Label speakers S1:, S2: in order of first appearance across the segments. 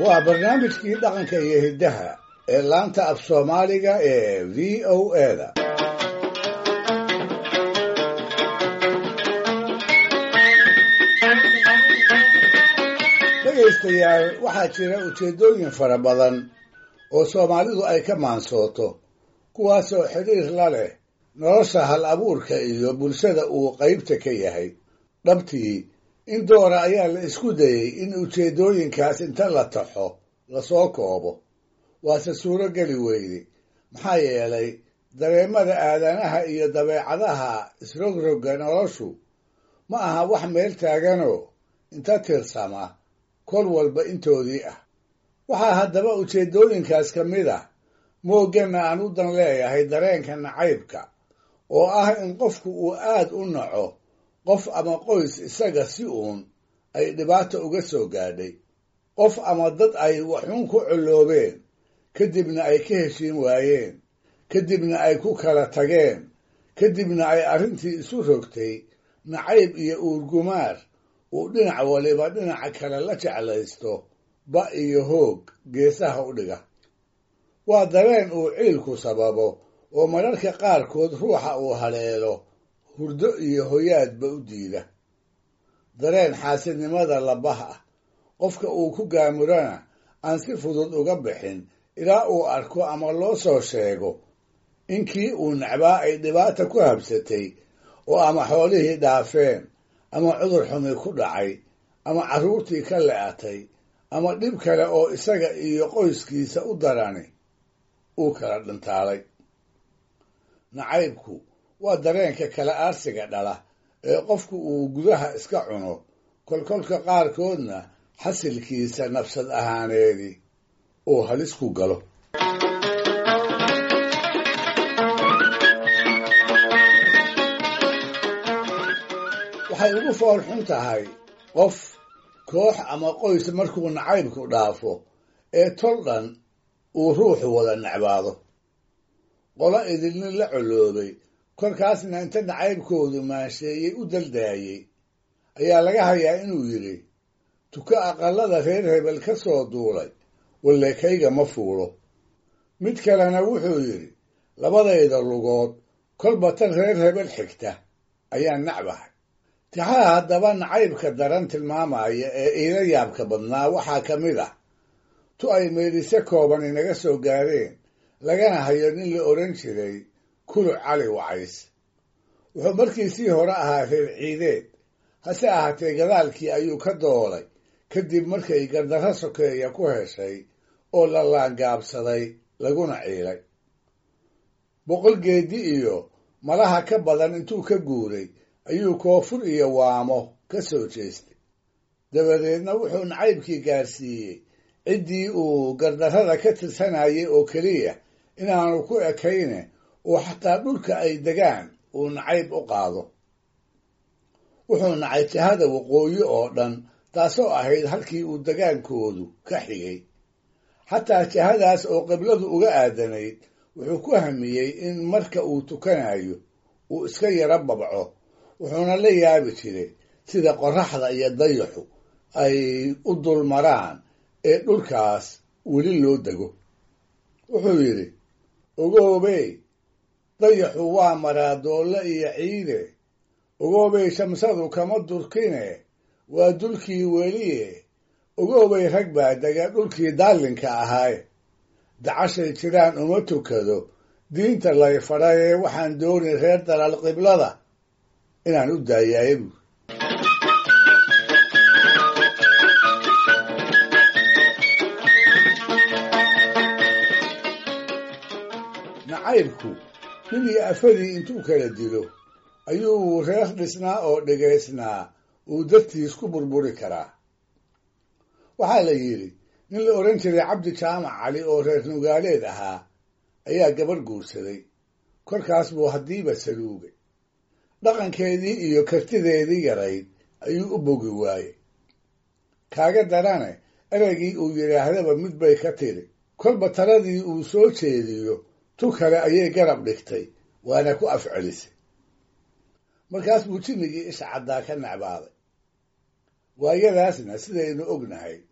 S1: waa barnaamijkii dhaqanka iyo hiddaha ee laanta af soomaaliga ee v o eda dhegaystayaal waxaa jira ujeeddooyin fara badan oo soomaalidu ay ka maansooto kuwaasoo xidhiir la leh nolosha hal abuurka iyo bulshada uu qaybta ka yahay dhabtii in doora ayaa la isku dayey in ujeeddooyinkaas inta la taxo lasoo koobo waase suuro geli weyde maxaa yeelay dareemada aadanaha iyo dabeecadaha isrogrogga noloshu ma aha wax meel taaganoo inta tirsama kol walba intoodii ah waxaa haddaba ujeeddooyinkaas ka mid ah moogganna aan u dan leeyahay dareenka nacaybka oo ah in qofku uu aad u naco qof ama qoys isaga si uun ay dhibaata uga soo gaadhay qof ama dad ay waxuun ku colloobeen kadibna ay ka heshiin waayeen kadibna ay ku kala tageen kadibna ay arrintii isu rogtay nacayb iyo uurgumaar uu dhinac waliba dhinaca kale la jeclaysto ba iyo hoog geesaha u dhiga waa dareen uu ciilku sababo oo mararka qaarkood ruuxa uu haleelo hurdo iyo hoyaadba u diida dareen xaasidnimada labah ah qofka uu ku gaamurana aan si fudud uga bixin ilaa uu arko ama loo soo sheego in kii uu necbaa ay dhibaata ku habsatay oo ama xoolihii dhaafeen ama cudur xumi ku dhacay ama carruurtii ka le'atay ama dhib kale oo isaga iyo qoyskiisa u darani uu kala dhintaalay nacaybku waa dareenka kala aarsiga dhala ee qofku uu gudaha iska cuno kolkolka qaarkoodna xasilkiisa nafsad ahaaneedii uu halis ku galo waxay ugu fool xun tahay qof koox ama qoys markuu nacaybku dhaafo ee tol dhan uu ruuxu wada necbaado qolo idilnin la colloobay kolkaasna inta nacaybkoodu maansheeyey u daldaayey ayaa laga hayaa inuu yidhi tuko aqallada reer hebel ka soo duulay walle kayga ma fuulo mid kalena wuxuu yidhi labadayda lugood kolba tan reer hebel xigta ayaan nacbahay tixaha haddaba nacaybka daran tilmaamaya ee iila yaabka badnaa waxaa ka mid ah tu ay meedhise kooban inaga soo gaareen lagana hayo nin la odhan jiray kuluc cali wacays wuxuu markiisii hore ahaa reer ciideed hase ahaatee gadaalkii ayuu ka doolay kadib markay gardarro sokeeya ku heshay oo la laangaabsaday laguna ciilay boqol geedi iyo malaha ka badan intuu ka guuray ayuu koonfur iyo waamo ka soo jeestay dabadeedna wuxuu nacaybkii gaarsiiyey ciddii uu gardarrada ka tirsanayay oo keliya inaanu ku ekayne oo xataa dhulka ay degaan uu nacayb u qaado wuxuu nacay jihada waqooyi oo dhan taasoo ahayd halkii uu degaankoodu ka xigay xataa jihadaas oo qibladu uga aadanayd wuxuu ku hamiyey in marka uu tukanayo uu iska yaro babco wuxuuna la yaabi jiray sida qorraxda iyo dayaxu ay u dulmaraan ee dhulkaas weli loo dego wuxuu yidhi ogoobey dayaxu waa maraa doolle iyo ciide ogoobay shamsadu kama durkine waa dulkii weliye ogoobay rag baa dega dhulkii daallinka ahaaye dacashay jiraan uma tukado diinta lay fadhaye waxaan dooni reer dalal qiblada inaan u daayaaye buur nacaybku nin iyo afadii intuu kala dilo ayuu reer dhisnaa oo dhegaysnaa uu dartiis ku burburi karaa waxaa la yidhi nin la odhan jiray cabdi jaamac cali oo reer nugaaleed ahaa ayaa gabarh guursaday korkaas buu haddiiba saluugay dhaqankeedii iyo kartideedii yarayd ayuu u bogi waayey kaaga darane ereygii uu yidhaahdaba mid bay ka tiri kolba taladii uu soo jeediyo tu kale ayay garab dhigtay waana ku afcelisay markaas buu jinnigii isha caddaa ka necbaaday waayadaasna sidaynu ognahay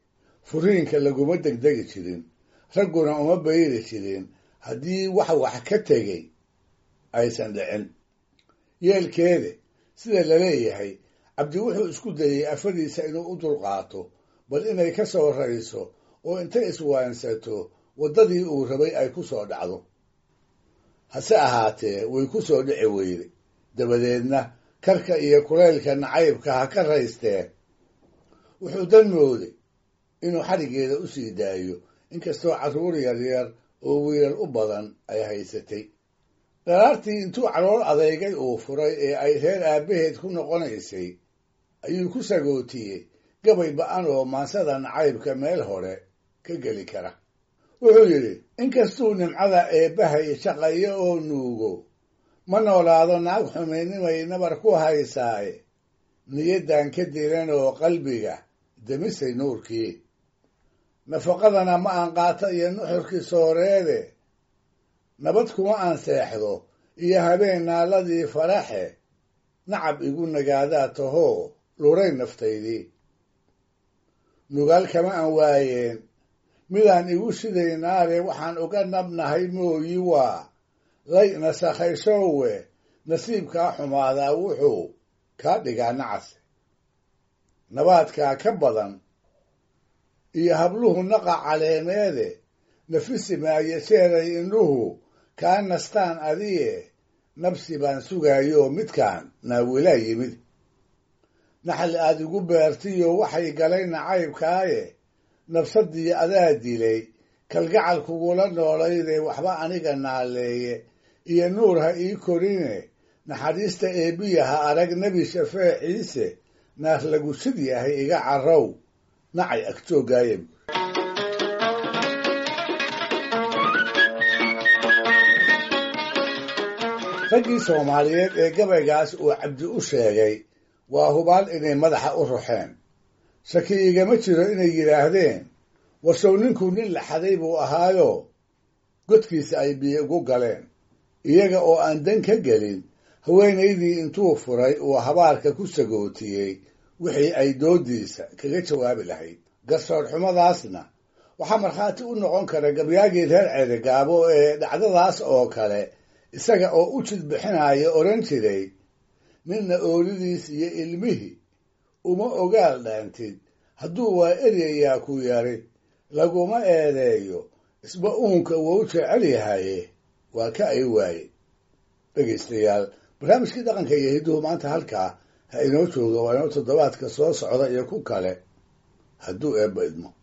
S1: furiinka laguma degdegi jirin ragguna uma bayri jirin haddii wax wax ka tegey aysan dhicin yeelkeede sida la leeyahay cabdi wuxuu isku dayey afadiisa inuu u dulqaato bal inay ka soo rayso oo intay iswaansato waddadii uu rabay ay ku soo dhacdo hase ahaatee way ku soo dhici weyday dabadeedna karka iyo kulaylka nacaybka ha ka raysteen wuxuu dan mooday inuu xadhiggeeda u sii daayo inkastoo carruur yaryar oo wiilal u badan ay haysatay dhalaartii intuu calool adeygay uu furay ee ay reer aabbaheed ku noqonaysay ayuu ku sagootiyey gabay ba-an oo maansada nacaybka meel hore ka geli kara wuxuu yidhi inkastuu nimcada eebbahay shaqayo oo nuugo ma noolaado naag xumaynimay nabar ku haysaaye niyaddan ka diran oo qalbiga demisay nuurkii nafaqadana ma aan qaato iyo nuxurkii sooreede nabad kuma aan seexdo iyo habeen naaladii faraxe nacab igu nagaadaa tahoo luray naftaydii nugaal kama aan waayeen midaan igu shidaynaare waxaan uga nabnahay mooyi waa lay nasakhayshowe nasiibkaa xumaadaa wuxuu kaa dhigaa nacase nabaadkaa ka badan iyo habluhu naqa caleemeede nafisi maayo jeeray indhuhu kaa nastaan adiye nabsi baan sugaayoo midkaan naawilaa yimid naxal aad igu beertiyo waxay galay nacaybkaaye nafsadii adaa dilay kalgacal kugula noolaydee waxba aniga naaleeye iyo nuur ha ii korine naxariista eebbiya ha arag nebi shafeeciise naar lagu sid yahay iga carrow nacay agtoogaayeb raggii soomaaliyeed ee gabaygaas uu cabdi u sheegay waa hubaal inay madaxa u ruxeen shaki igama jiro inay yidhaahdeen warsow ninkuu nin laxaday buu ahaayo godkiisa ay biyo ugu galeen iyaga oo aan dan ka gelin haweenaydii intuu furay uu habaarka ku sagootiyey wixii ay doodiisa kaga jawaabi lahayd garsoor xumadaasna waxaa markhaati u noqon kara gabyaagii reer ceerigaabo ee dhacdadaas oo kale isaga oo u jid bixinaya odhan jiray ninna oolidiis iyo ilmihii uma ogaal dhaantid hadduu waa eryayaa ku yari laguma eedeeyo isba uunka wou jecel yahaye waa ka ay waaye dhegaystayaal barnaamijkii dhaqanka iyo hidduhu maanta halkaa ha inoo jooga waa inoo toddobaadka soo socda iyo ku kale hadduu eebba idmo